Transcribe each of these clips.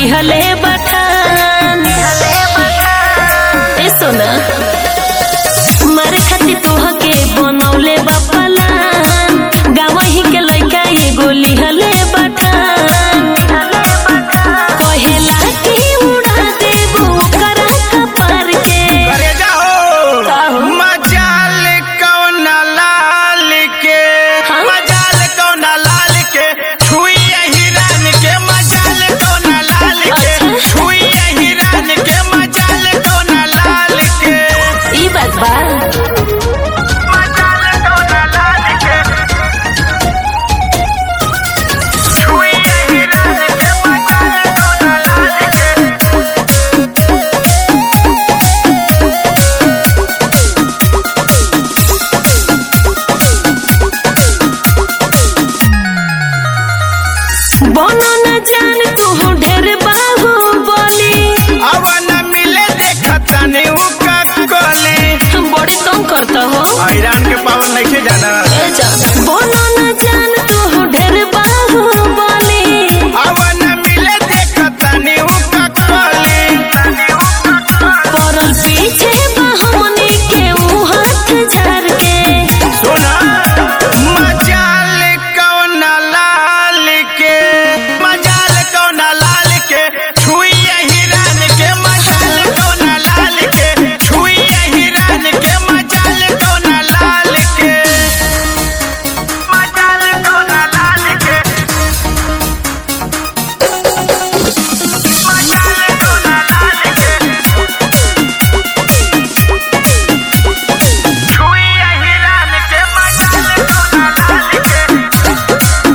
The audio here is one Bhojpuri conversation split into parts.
लिहले बठान ए सोना मारे खातिर तोहके बनौले बा पलान गावही के लइका एगो लिहले बठान कहेला कि उड़ा देबो करा कपार के करे का जाओ हो? मजाल कौन लाल के हाँ? मजाल कौन लाल के छुई हिरान के मजाल कौन लाल के अच्छा। छुई हिरान के मजाल कौन लाल के ई बात बा मजाल कौन लाल के छुई हिरान के मजाल कौन लाल के बनो न जान तू ढेर बाबू बोली अब न मिले देखता नहीं उका कोली बड़ी तंग करता हो ईरान के पावन नहीं जाना ए जान बनो न जान तू ढेर बाबू बोली अब न मिले देखता नहीं उका कोली परल पीछे बहमनी के ऊ हाथ झाड़ के सुना मजाल कौन लाल के मजाल कौन लाल के छुई हिरान के मजाल कौन लाल के छुई हिरान के मजाल कौन लाल के मजाल कौन लाल के मजाल कौन लाल के छुई हिरान के मजाल कौन लाल के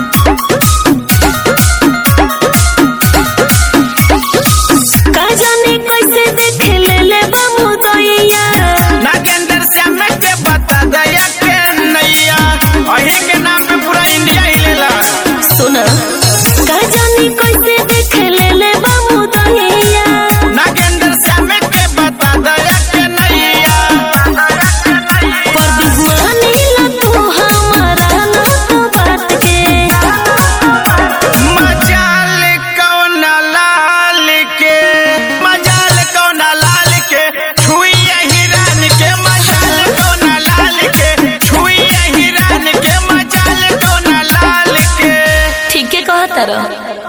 का जाने कैसे देख ले ले बाबू दैया नागेंद्र श्याम के बता दया के नैया अही के नाम पे पूरा इंडिया हिलेला सुना का जाने कैसे देख ले ले बाबू दैया नागेंद्र श्याम के बता दया के नैया पर मानी ला तू हमारा ना तो बात के मजाल कौन लाल के मजाल कौन लाल के छुई हिरान के मजाल कौन लाल के छुई हिरान के मजाल कौन लाल के ठीक है कहता रह